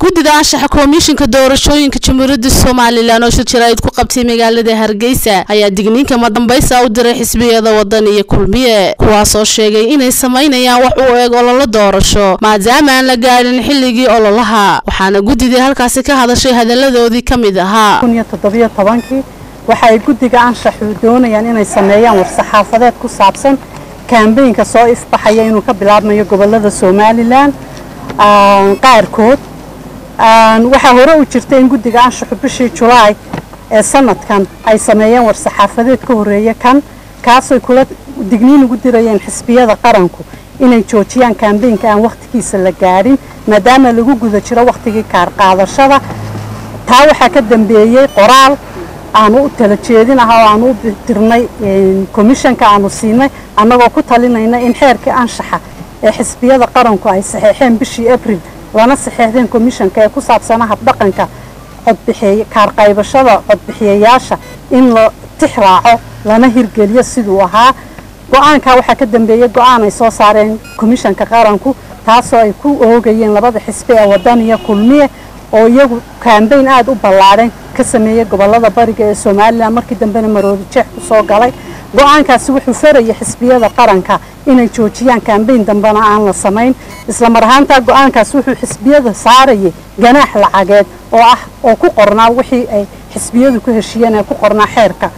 guddida anshaxa komishinka doorashooyinka jamhuuriyadda somalilan oo shir jaraa'id ku qabtay magaalada hargeysa ayaa digniinka madambaysa u diray xisbiyada wadan iyo kulmiye kuwaasoo sheegay inay samaynayaan wax u eeg ololo doorasho maadaama aan la gaadhin xilligii ololaha waxaana guddidii halkaasi ka hadashay hadaladoodii ka mid ahaa kii waxa ay guddiga anshaxu doonayaan inay sameeyaan war-saxaafadeed ku saabsan kaambeynka soo ifbaxaya inuu ka bilaabmayo gobolada somalilan qaarkood waxaa hore u jirta in guddiga anshaxu bishii julaay ee sanadkan ay sameeyeen war-saxaafadeed ka horeeya kan kaasooy kula digniin ugu dirayeen xisbiyada qaranku inay joojiyaan kaambeynka aan wakhtigiisa la gaadhin maadaama lagu guda jiro wakhtigii kaarqaadashada taa waxaa ka dambeeyey qoraal aanu u tala jeedinaha oo aanu u dirnay komishanka aanu siinay annagoo ku talinayna in xeerkii anshaxa ee xisbiyada qaranku ay saxeexeen bishii abril lana saxeexdeen komishanka ee ku saabsana habdhaqanka codbixiy kaarqaybashada codbixiyayaasha in la tix raaco lana hirgeliyo siduu ahaa go-aankaa waxaa ka dambeeyey go-aan ay soo saareen komishanka qaranku taasoo ay ku oogayeen labada xisbi ee wadan iyo kulmiye oo iyagu kaambeyn aada u ballaadhan ka sameeyey gobolada bariga ee somalilan markii dambena maroodi jeex ku soo galay go-aankaasi wuxuu farayay xisbiyada qaranka inay joojiyaan kaambeyn dambena aan la samayn isla mar ahaantaa go-aankaasi wuxuu xisbiyada saarayay ganaax lacageed oo ah oo ku qornaa wixii ay xisbiyadu ku heshiiyeen ee ku qornaa xeerka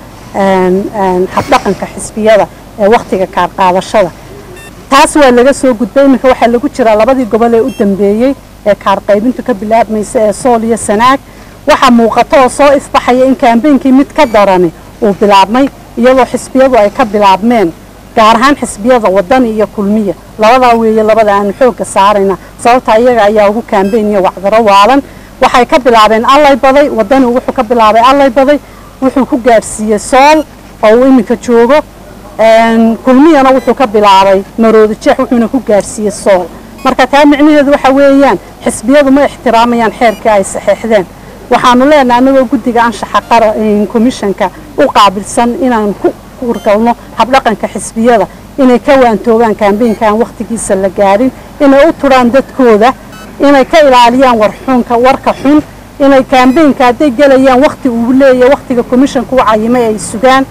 habdhaqanka xisbiyada ee wakhtiga kaarqaadashada taas waa laga soo gudbay iminka waxaa lagu jiraa labadii gobol ee u dambeeyey ee kaarqaybintu ka bilaabmaysa ee sool iyo sanaag waxaa muuqata oo soo ifbaxaya in kaambeynkii mid ka darani uu bilaabmay iyadoo xisbiyadu ay ka bilaabmeen gaar ahaan xisbiyada wadani iyo kulmiya labadaa weeye labada aanu xoogga saarayna sababta iyaga ayaa ugu kaambeyn iyo wacdaro waalan waxay ka bilaabeen allay baday wadani wuxuu ka bilaabay allay baday wuxuu ku gaadhsiiyey sool oo uu iminka joogo kulmiyana wuxuu ka bilaabay maroodi jeex wuxuuna ku gaadhsiiyey sool marka taa micnaheedu waxa weeyaan xisbiyadu ma ixtiraamayaan xeerkii ay saxeexdeen waxaanu leenahay annagoo guddiga anshaxa komishanka u qaabilsan inaan ku urgalno habdhaqanka xisbiyada inay ka waantoogaan kaambeynka aan wakhtigiisa la gaadhin inay u turaan dadkooda inay ka ilaaliyaan warxunka warka xun inay kaambeynka hadday gelayaan wakhti uu leeyahay wakhtiga komishanka u cayimay ay sugaan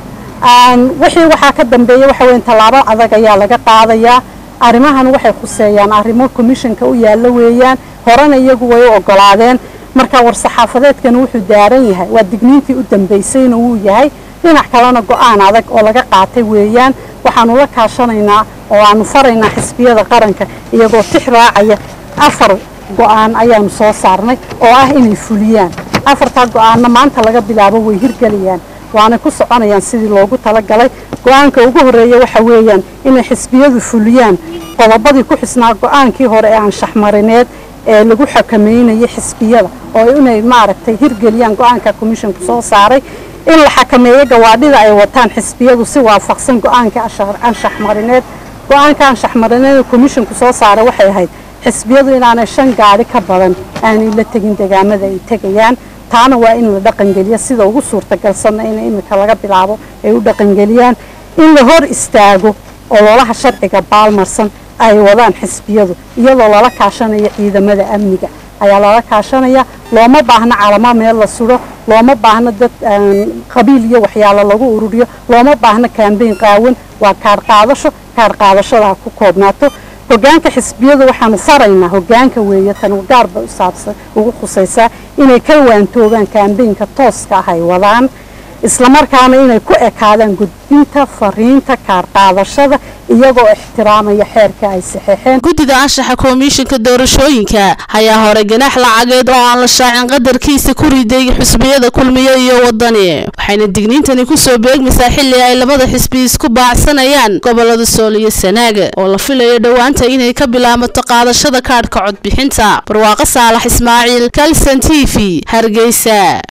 wixii waxaa ka dambeeya waxa weyn tallaabo adag ayaa laga qaadayaa arrimahan waxay khuseeyaan arrimo komishanka u yaallo weeyaan horena iyagu way u ogolaadeen marka war-saxaafadeedkani wuxuu daaran yahay waa digniintii u dambaysayna wuu yahay dhinac kalena go-aan adag oo laga qaatay weeyaan waxaanu la kaashanaynaa oo aanu faraynaa xisbiyada qaranka iyagoo tix raacaya afar go-aan ayaanu soo saarnay oo ah inay fuliyaan afartaa go-aanna maanta laga bilaabo way hirgelayaan waanay ku soconayaan sidii loogu talagalay go-aanka ugu horeeya waxa weeyaan inay xisbiyadu fuliyaan qodobadii ku xisnaa go-aankii hore ee anshaxmarineed ee lagu xakameynayay xisbiyada oo inay maaragtay hirgeliyaan go-aanka commissionku soo saaray in la xakameeyo gawaadhida ay wataan xisbiyadu si waafaqsan go-aanka anshaxmarineed go-aanka anshaxmarineed ee commissionku soo saaray waxay ahayd xisbiyadu inaanay shan gaadhi ka badan aanay la tegin degaamada ay tegayaan taana waa in la dhaqangeliya sida ugu suurtagalsanna in iminka laga bilaabo ay u dhaqangeliyaan in la hor istaago ololaha sharciga baalmarsan ay wadaan xisbiyadu iyadoo lala kaashanayo ciidamada amniga ayaa lala kaashanaya looma baahno calamo meel la suro looma baahno dad qabiil iyo waxyaalo lagu ururiyo looma baahno kaambeyn qaawan waa kaarqaadasho kaarqaadashadaa ku koobnaato hogaanka xisbiyadu waxaanu faraynaa hogaanka weeye tan gaarba usaabsan ugu khusaysaa inay ka waantoogaan kaambeynka tooska ah ay wadaan islamarkaana inay ku ekaadaan gudbinta fariinta kaarqaadashada iyagoo ixtiraamaya xeerka ay saxeexeen guddida anshaxa komishinka doorashooyinka ayaa hore ganaax lacageed oo aan la shaacin qadarkiisa ku riday xisbiyada kulmiye iyo wadani waxayna digniintani kusoo beegmaysaa xilli ay labada xisbi isku baacsanayaan gobolada sool iyo sanaaga oo la filayo dhowaanta inay ka bilaabato qaadashada kaadhka codbixinta barwaaqo saalax ismaaciil kalson t v hargeysa